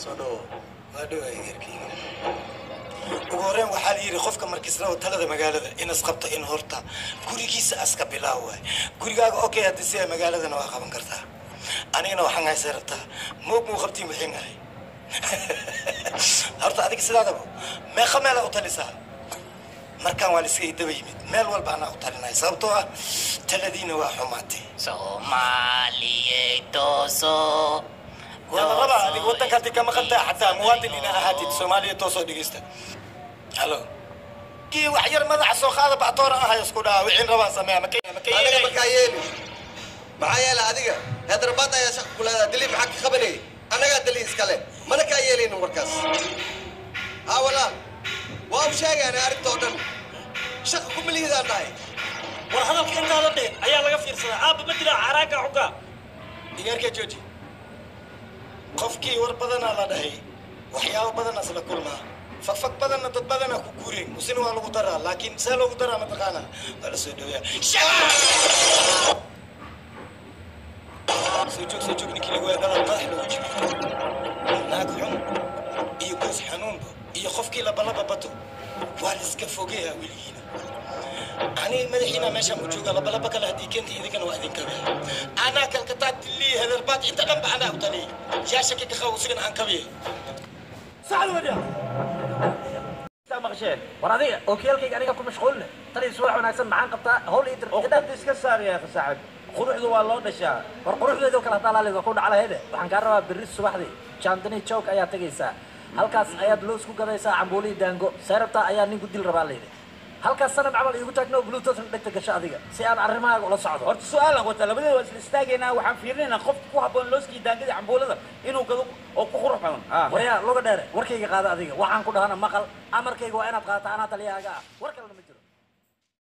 soo dhawo waa dhowaa geerkayga ugu horreyn waxaa la yidhi qofka markisnao talada magaalada in isqabto in horta gurigiisa aska bilaaw waay gurigaaga okay haddii sida magaaladana waa qaban kartaa anigana waxaan haysay rabtaa moog muu qabtiin wixiin ahay horta adiga sidaadaba meeqa meela u talisaa markaan waa la iska idaba yimid meel walba anaa u talinaya sababtoo ah taladiina waa xumaatay soomaaliyey tooso waa la rabaa adiga waddanka haddii ka maqan tahay xataa muwaadin ina ahaatid soomaaliya toosoo dhegeysta halo kii wax yar madaxa soo qaada bactoora ahay isku dhaha wixiin rabaa sameeya maka aniga markaa yeeli maxaa yeelay adiga heedrabaad ayaa shaqa ku leedaha dili maxaa ka qabanayay annagaa dali iskale mana kaa yeelaynin warkaas haa walaal waa u sheegaana arrintoo dhan shaqa ku milihidaan dhahay war hadalka intaada dhe ayaa laga fiirsadaa aabba ma dilaa xaraagga xugga digaarka jooji qofkii war badanaa la dhahay waxyaabo badanaas la kulmaa fagfag badanna dad badanaa ku guureen musina waa lagu daraa laakiin see loogu daraa mataqaanaa waa la soo dhaweeya soo joog soo joog ninkii lagu weedada madax lagu jibi naag xun iyo goos xanuunba iyo qofkii labalaba bato waa la iska fogeeya weligiina aniga madaxiina meeshaan ku jooga labalaba kale haddii keenta idinkana waa idin kabiya anaa kalkataa dilii hedarbaad inta dhanba anaa u taliyay yaa shaki ka qabo sigana aan kabiya saxad wadiya maqasheen war adiga ookiyaalkayga aniga ku mashquulne tani subax wanaagsan maxaan qabtaa hawl ii وقت iska saar yaa saaxib quruxdu waa loo dhashaa war quruxdeedo kale hadaa laaliga ku dhaclahayde waxaan kaa rabaa berri subaxdii jandani joog ayaa tegaysaa halkaas ayaad loos ku gadaysaa cambuulii daango seerabtaa ayaa ninku dil rabaa layidhi halkaas sanad camal iigu taagno bluetoothna dhegta gasho adiga si aan arrimahaaga ula socdo horta su-aalan wata labadeeda waa isla istaagaynaa waxaan fiirinaynaa qofka ku habboon looskii daangadii cambuulada inuu gado oo ku qurux badan waryaa luga dheere warkayga qaada adiga waxaan ku dhahana maqal amarkayga waa inaad qaata anaa taliyahaaga ah